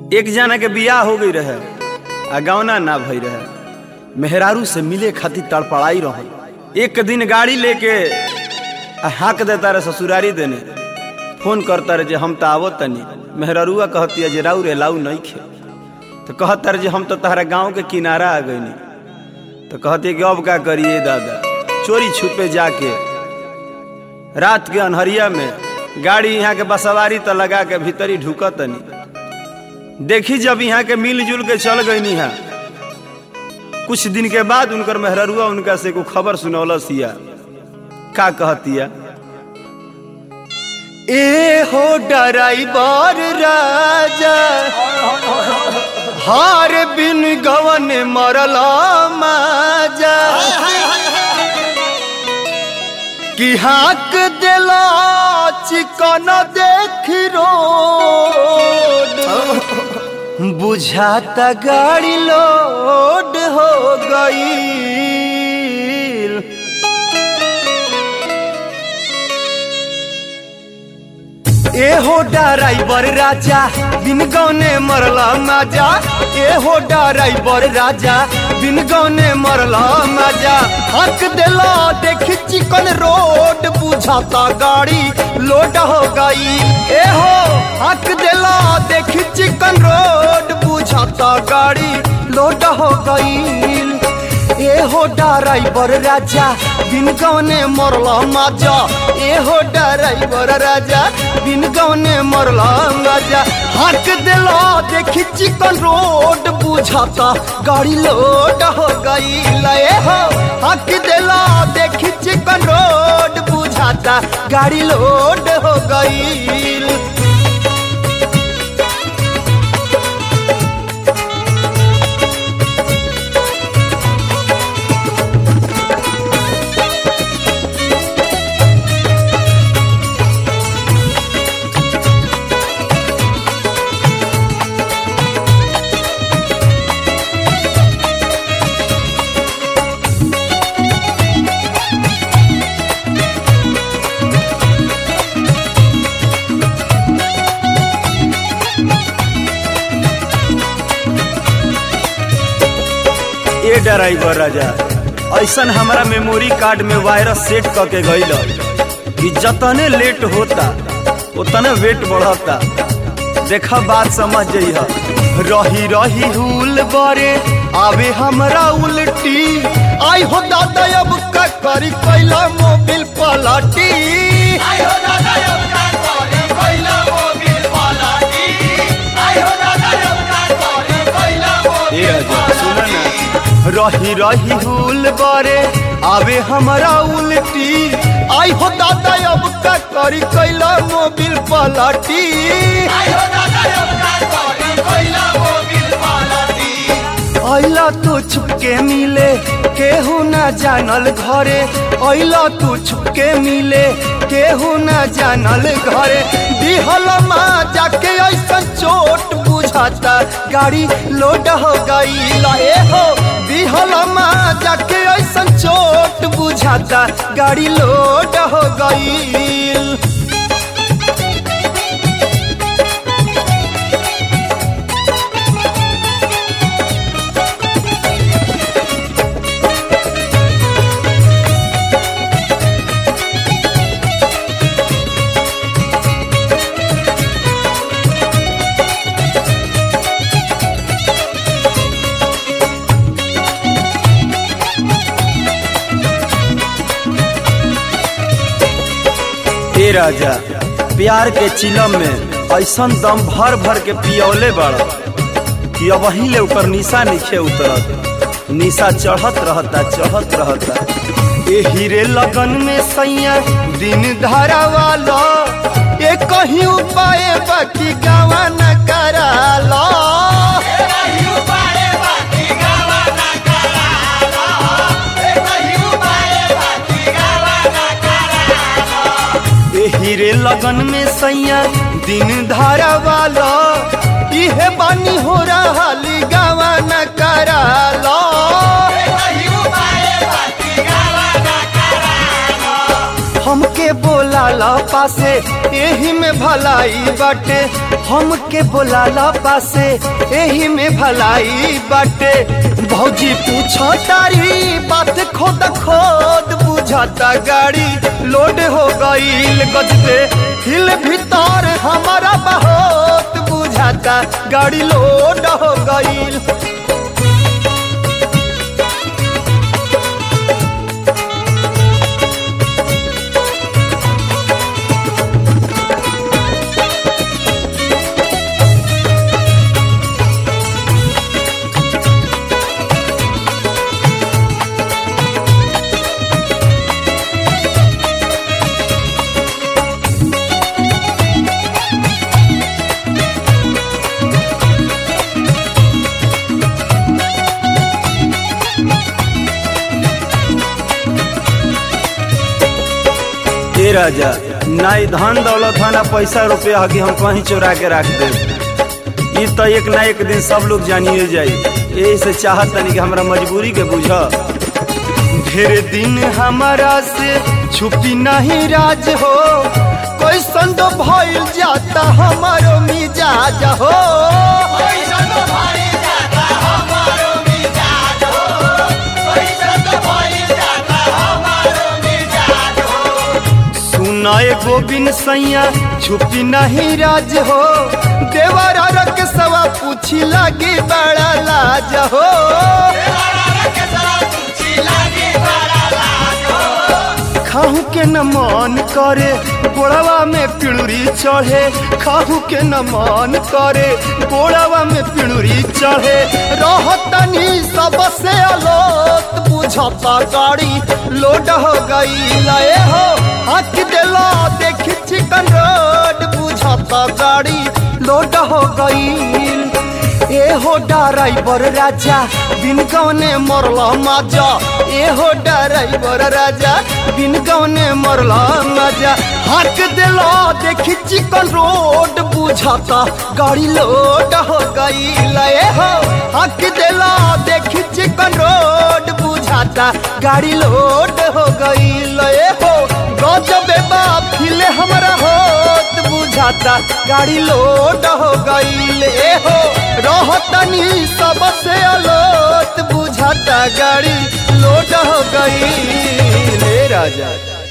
एक जना के बियाह हो गई रहे आ गौना ना भई रहे मेहरारू से मिले खातिर तड़पड़ाई रह एक दिन गाड़ी लेके आ हाँक देता रहे ससुरारी देने फोन करता रहे जे हम तो आवो तनी मेहरारूआ कहती है जे राउ रे लाऊ नहीं खे तो कहता रहे जे हम तो तहरा गांव के किनारा आ गई तो कहती है कि अब का करिए दादा चोरी छुपे जाके रात के अनहरिया में गाड़ी यहाँ के बसवारी तो लगा के भीतरी ढुकत तनी देखी जब यहाँ के मिलजुल के चल गई है कुछ दिन के बाद उनकर मेहररुआ उनका से को खबर सुनौलस या का कहतिया ए हो डराइबर राजा हार बिन गवन मरला माजा कि हाक दिला चिकन देख रोड बुझाता गाड़ी लोड हो गई ए हो ड्राइवर राजा बिन गौने मरला माजा ए हो ड्राइवर राजा बिन गौने मरला माजा हक दिला देख चिकन रोड बुझाता गाड़ी लोड हो गई ए हो हक दिला देख चिकन रोड बुझाता गाड़ी लोड हो गई ए हो ड्राइवर राजा बिन गौने मरला माजा ए हो ड्राइवर राजा बिन गौने मरला माजा हक दिला देखी चिकन रोड बुझाता गाड़ी लोड हो गई ए हो हक दिला देखी चिकन रोड बुझाता गाड़ी लोड हो गई ए ड्राइवर राजा ऐसन हमारा मेमोरी कार्ड में वायरस सेट करके गईल कि जतने लेट होता उतने वेट बढ़ता देखा बात समझ जइह रही रही हुल बरे आवे हमरा उल्टी आई हो दादा अब का करी कैला मोबिल पलटी आई हो दादा अब का करी कैला मोबिल पलटी आई हो दादा अब का करी कैला मोबिल सुन ना रही रही हुल बरे आवे हमरा उल्टी आई हो दादा अब का करी कैला मोबिल पलटी आई हो दादा अब का करी कैला मोबिल पलटी ऐला तू छुपके मिले केहू ना जानल घरे ऐला तू छुपके मिले केहू ना जानल घरे दिहल माँ जाके ऐसा चोट बुझाता गाड़ी लोड हो गई ए हो दिहल माँ जाके ऐसा चोट बुझाता गाड़ी लोड हो गई ए राजा प्यार के चिलम में ऐसन दम भर भर के पियौले बड़ कि अब वही ले ऊपर निशा नीचे उतरत निशा चढ़त रहता चढ़त रहता ए हीरे लगन में सैया दिन धारा वाला ए कहीं उपाय बाकी गावा न कराला हीरे लगन में सैया दिन धारा वाला इहे बानी हो रहा गावा न कराला हमके बोला ला पासे एही में भलाई बाटे हमके बोलाला पासे एही में भलाई बाटे भौजी पूछो तारी बात खोद खोद बुझाता गाड़ी लोड हो गईल गजबे हिल भीतर हमारा बहुत बुझाता गाड़ी लोड हो गईल ए राजा ना ई धन दौलत है ना पैसा रुपया है कि हम कहीं चुरा के रख दे ई तो एक ना एक दिन सब लोग जानिए जाई यही से चाहत तनी कि हमरा मजबूरी के बुझ ढेर दिन हमारा से छुपी नहीं राज हो कोई संद भइल जाता हमारो मिजाज हो सुनाए गोविंद सैया छुपी नहीं राज हो देवरा रख सवा पूछी लगी बड़ा लाज हो खाहू के न मन करे गोड़वा में पिड़ुरी चढ़े खाहू के न मन करे गोड़वा में पिड़ुरी चढ़े रहतनी सबसे अलोत बुझता गाड़ी लोड हो गई लए हो हक दिला देख चिकन रोड बुझता गाड़ी लोड हो गई ए हो ड्राइवर राजा बिन गौने मरला माजा ए हो ड्राइवर राजा बिन गौने मरला माजा हक दिला देखी चिकन रोड बुझाता गाड़ी लोड हो गई लए हो हक दिला देखी चिकन रोड बुझाता गाड़ी लोड हो गई लए हो गजबे बा फिले हमरा होत बुझाता गाड़ी लोड हो गई ले हो रहतनी सबसे अलोत बुझाता गाड़ी लोड हो गई ले राजा